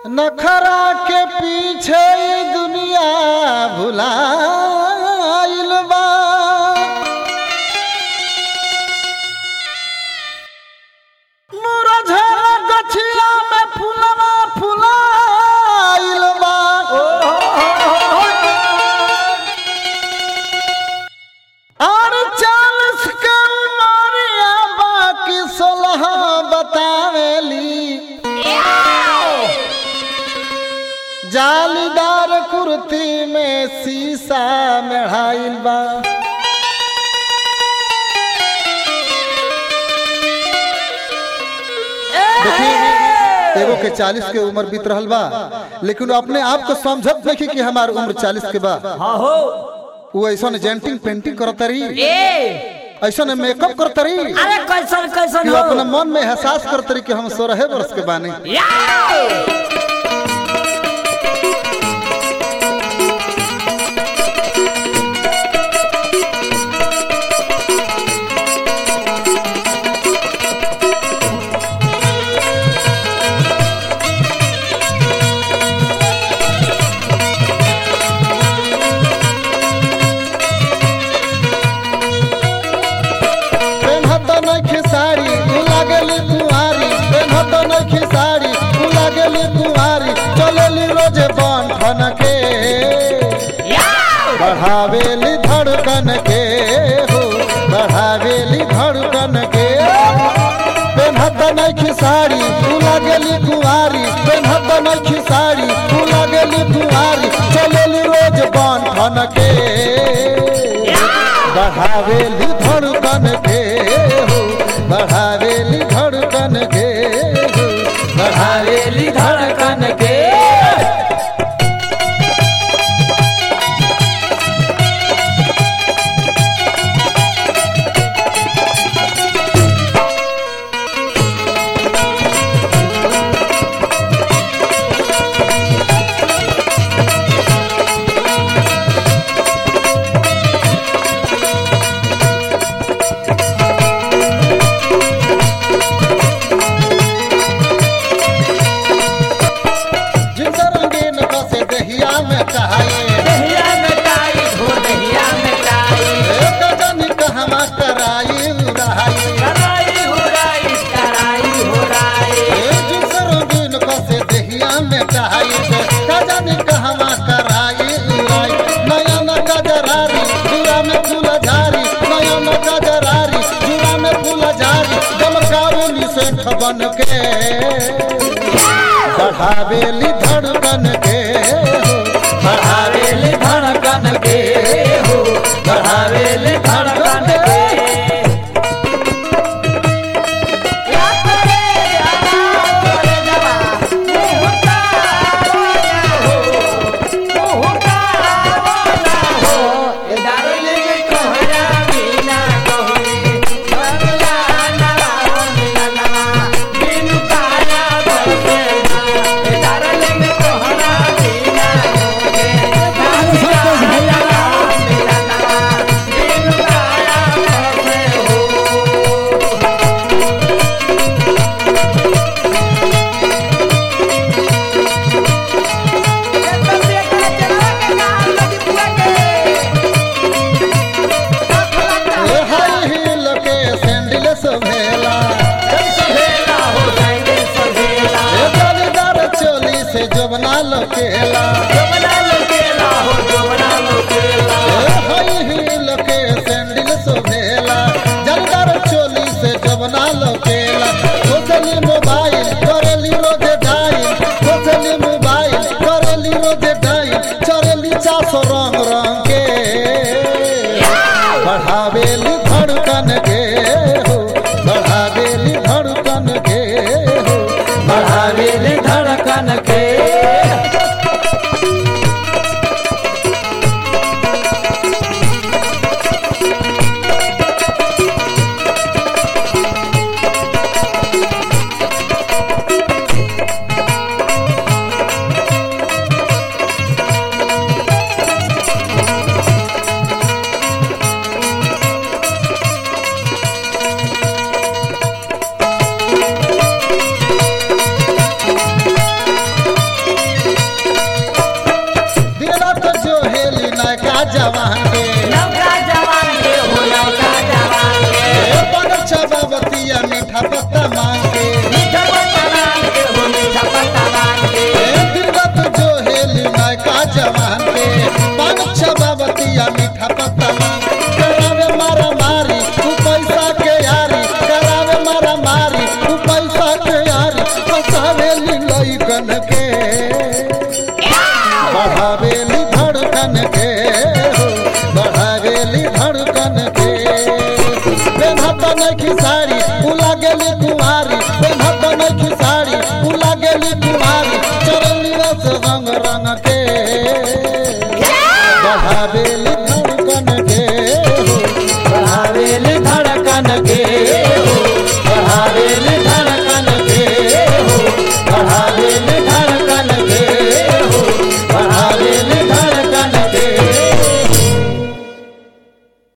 नखरा के पीछे ई दुनिया भुलाइल बा मुरझल गछिया में फुलवा फुलाइल बा और चालीस के उमरिया बाकी सोलह बतावेली जालीदार कुर्ती में शीशा मेढ़ाइल बा देखिए एगो के चालीस के उम्र बीत रहल बा लेकिन वो अपने आप को समझत नहीं कि हमार उम्र चालीस के बा हाँ हो वो ऐसा जेंटिंग पेंटिंग करत रही ए ऐसा मेकअप करत रही अरे कैसन कैसन कि हो वो अपने मन में एहसास करत रही कि हम सोलह वर्ष के बानी याओ! पेन्हत नइखे साड़ी तू लागेली कुंवारी पेन्हत नइखे साड़ी तू लागेली कुंवारी चलेली रोजे बन ठन के याओ! बढ़ावेली धड़कन के हो बढ़ावेली धड़कन के पेन्हत नइखे साड़ी तू लागेली कुंवारी पेन्हत नइखे साड़ी तू लागेली कुंवारी चलेली रोज बन ठन के बढ़ावेली धड़कन के हो बढ़ावेली धड़कन के हो बढ़ावेली धड़कन के जिंदा रंगीन बसे दहिया में कहाए दहिया में काई हो दहिया में काई एक जनी कहवा कराई रहाई कराई हो राई कराई हो राई ए जिंदा रंगीन बसे दहिया में कहाए एक जनी कहवा कराई रहाई नयन गजरारी जुरा में फूल झारी नयन गजरारी जुरा में फूल झारी गमकावली सेठ बन के बढ़ावेली धड़कन के हो बढ़ावेली धड़कन के हो बढ़ावेली धड़कन के या करे जाना करे जवा मुँह का रोना हो मुँह का रोना हो ए डार्लिंग कहरा बिना कहे बंगला नवा मिलना बिनु काया बसे ए डार्लिंग कहरा बिना कहे बंगला नवा मिलना बिनु काया बसे हो ए हाई हील के सैंडल सभेला ए जालीदार चोली से जबना लकेला ए हाई हील के सैंडल सभेला जालीदार चोली से जबना लकेला सोचली मोबाइल करेली रोजे ढाई सोचली मोबाइल करेली रोजे ढाई चरेली चासो रंग रंग के बढ़ावेली धड़कन के हो बढ़ावेली धड़कन के हो बढ़ावेली धड़कन के जवान के नौका जवान के हो नौका जवान के ए बनल छबावतिया मीठा पत्ता मांग के मीठा पत्ता मांग के हो मीठा पत्ता मांग के ए दिलगत जो हेली नयका जवान के बनल छबावतिया मीठा पत्ता मांग के करावे मारा मारी तू पैसा के यारी करावे मारा मारी तू पैसा के यारी फसावेली लइकन के बढ़ावेली धड़कन के हो बढ़ावेली धड़कन के पेन्हत नखी साड़ी उला गेली कुमारी पेन्हत नखी साड़ी उला गेली कुमारी चरली रस रंग रंग के बढ़ावेली